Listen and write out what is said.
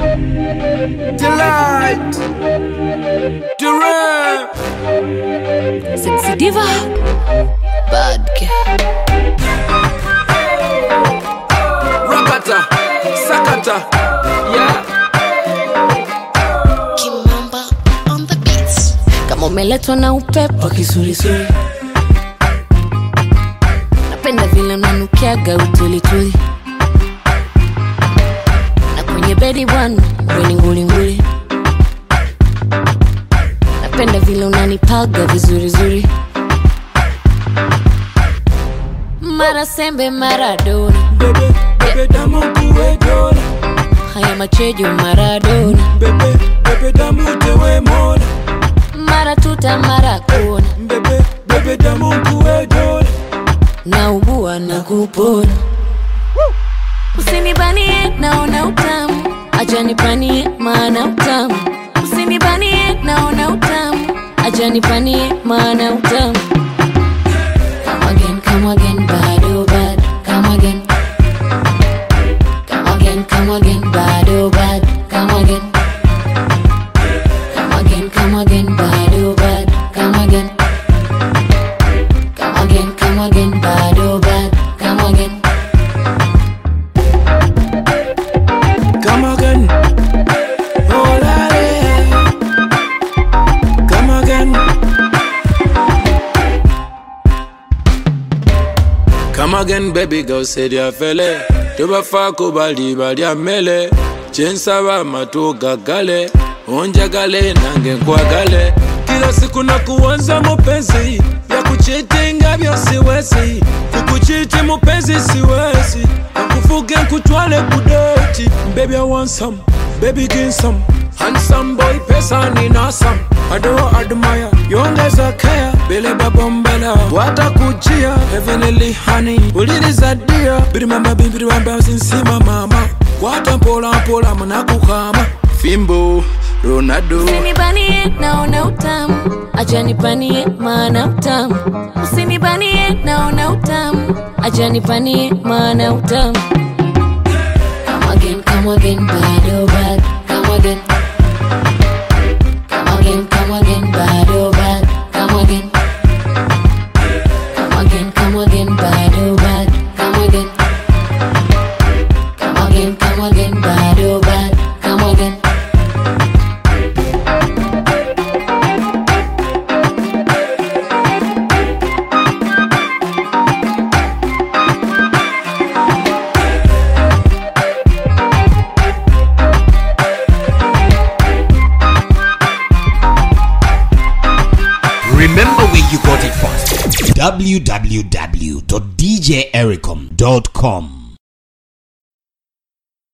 Delight. Durant. Sexy diva. Bad girl. Rakata. Sakata. Yeah. Kimamba on the beats. Kama umeletwa na upepo kisulisuli, napenda vile unanukiaga utulituli, na kwenye bedi bwana weni ngulinguli, napenda vile unanipaga vizurizuri, mara sembe mara dona, Bebe, bebe damu kuwe dola. haya machejo maradona, Bebe, bebe damu tewe mola. mara tuta mara kona, Bebe, bebe damu kuwe dola. naugua na kupona. Usinibanie, naona utamu, acha nipanie, maana utamu. Usinibanie, naona utamu, acha nipanie, maana utamu. Come again, come again, bado bad. Come again, come again, come again, bado bad. Come again, come again, come again, bado bad. Come again, come again, come again, bado bad. Come again. Come again. Oh, lale. Come again. Come again, baby girl, said ya fele. Tubafako bali bali amele. Chensaba matu gagale. Onjagale nange nkwagale. Kila siku na kuanza mupenzi ya kuchitinga vyo siwezi kukuchiti mupenzi siwezi nakufuge nkutwale kudoti baby I want some baby give some handsome boy pesa nina some ado admire yongeza care bele babombela watakujia heavenly honey uliriza dia birimama bimbiri wamba sinsima mama kwata mpola mpola munakukama fimbo Ronaldo Usinibanie, naona utamu, acha nipanie, maana utamu. Usinibanie, naona utamu, acha nipanie, maana utamu. Come again, come again, bado bad. Come again. Come again, come again, bado bad. Come again. Come again, come again, bado bad. Come again. Come again, come again, bado bad. Come again. Remember where you got it from. www.djericom.com